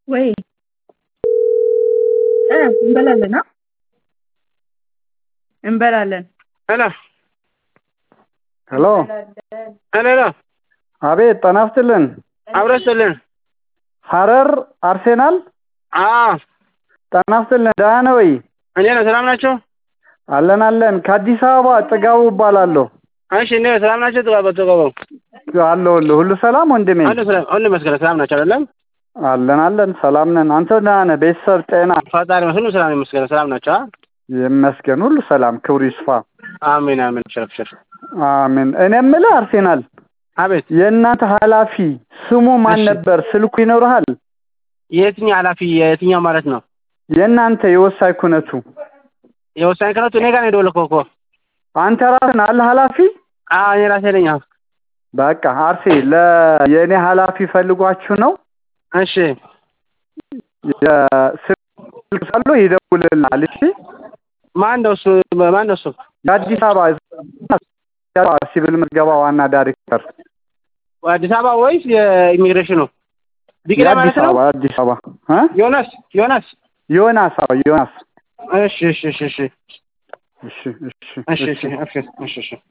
ወይ እ እንበላለን አ እንበላለን ሄሎ ሄሎ ሄሎ ሄሎ አቤት ጤና ይስጥልን አብረን ስልን ሀረር አርሴናል አዎ ጤና ይስጥልን ደህና ነህ ወይ እንዴት ነው ሰላም ናቸው አለን አለን ከአዲስ አበባ ጥጋቡ እባላለሁ እሺ እንዴ ሰላም ናቸው ጥጋቡ ጥጋቡ አለሁልህ ሁሉ ሰላም ወንድሜ ሁሉ ሰላም ሁሉ መስገን ሰላም ናቸው አይደለም አለን አለን ሰላም ነን አንተ ደህና ነህ ቤተሰብ ጤና ፈጣሪ ሁሉ ሰላም ይመስገን ሰላም ናቸው አ? ይመስገን ሁሉ ሰላም ክብሩ ይስፋ አሜን አሜን ሸፍ ሸፍ አሜን እኔ የምልህ አርሴናል አቤት የእናንተ ኃላፊ ስሙ ማን እሺ። ነበር ስልኩ ይኖርሃል የትኛው ኃላፊ የትኛው ማለት ነው የእናንተ የወሳኝ ኩነቱ የወሳኝ ክነቱ እኔ ጋር ነው የደወልከው እኮ አንተ ራስን አለ ኃላፊ አዎ እኔ ራሴ ነኝ አዎ በቃ አርሴ ለ የእኔ ኃላፊ ፈልጓችሁ ነው እሺ ስልክ ሳሉ ይደውልልናል እሺ ማን ነው እሱ ማን ነው እሱ የአዲስ አበባ ሲቪል ምዝገባ ዋና ዳይሬክተር አዲስ አበባ ወይስ የኢሚግሬሽኑ ቢቂላ ማለት የአዲስ ነው አበባ አዲስ አበባ እ ዮናስ ዮናስ ዮናስ አዎ ዮናስ እሺ እሺ እሺ እሺ እሺ እሺ እሺ እሺ እሺ እሺ እሺ